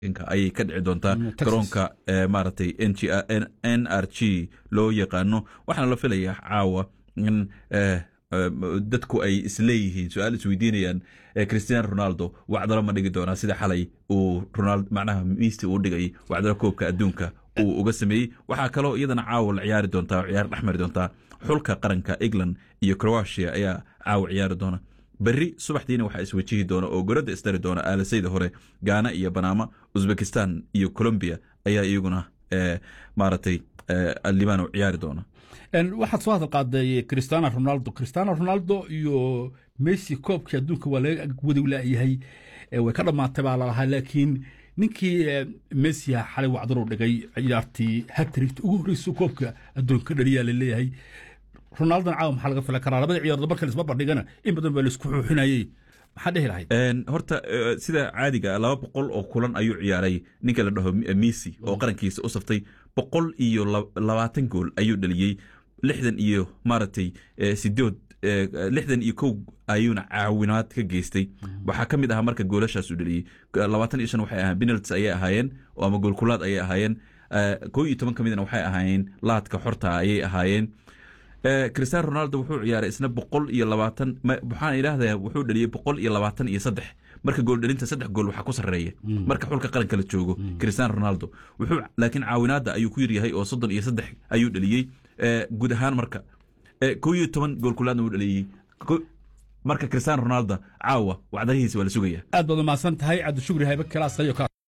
ayay ka dhici doontaa garoonka maaragtay n r g loo yaqaano waxaana la filayaa caawa in dadku ay isleeyihiin su-aal isweydiinayaan christiano ronaldo wacdalo ma dhigi doonaa sida xalay uu macnaha miisti uu dhigay wacdalo koobka adduunka uu uga sameeyey waxaa kaloo iyadana caawa la ciyaari doontaa ciyaar dhexmari doontaa xulka qaranka england iyo croatia ayaa caawa ciyaari doona berri subaxdiina waxaa iswajihi doona oo goradda isdari doona aalasayda hore gaana iyo banaama uzbekistan iyo colombia ayaa iyaguna maaragtay libano ciyaari doona waxaad soo hadal qaaday cristiano ronaldo cristiano ronaldo iyo messi koobkii adduunka waa laga wadi laayahay way ka dhammaatay baa lalahaa laakiin ninkii messi xalay wacdaru dhigay ciyaartii hatrigt ugu horreysa koobka adduunka dhaliyaa laleeyahay ronaldona caawa maxaa laga filan karaa labada ciyaardo marka laisma bandhigana in badan baa laisku xuuxinayey maxaa dhehi lahayd horta sida caadiga laba boqol oo kulan ayuu ciyaaray ninka la dhaho messi oo qarankiisa u saftay boqol iyo labaatan gool ayuu dhaliyey lixdan iyo maaragtay sidood lixdan iyo kow ayuuna caawinaad ka geystay waxaa ka mid ahaa marka goolashaas uu dhaliyey labaatan iyo shan waxay ahayen penaltis ayay ahaayeen ama goolkulaad ayay ahaayeen kow iyo toban ka midna waxay ahaayeen laadka xorta ayay ahaayeen cristiano ronaldo wuxuu ciyaaray isna boqol iyo labaatan waxaan idhaahdaa wuxuu dhaliyey boqol iyo labaatan iyo saddex marka gooldhalinta saddex gool waxaa ku sarreeya marka xulka qaranka la joogo cristiano ronaldo wuxuu laakiin caawinaadda ayuu ku yaryahay oo soddon iyo saddex ayuu dhaliyey guud ahaan marka kow iyo toban goolkulaadna uu dhaliyey marka cristiano ronaldo caawa wacdarihiisa waa la sugaya aad baad umahadsan tahay cabdishukri haybe kalaas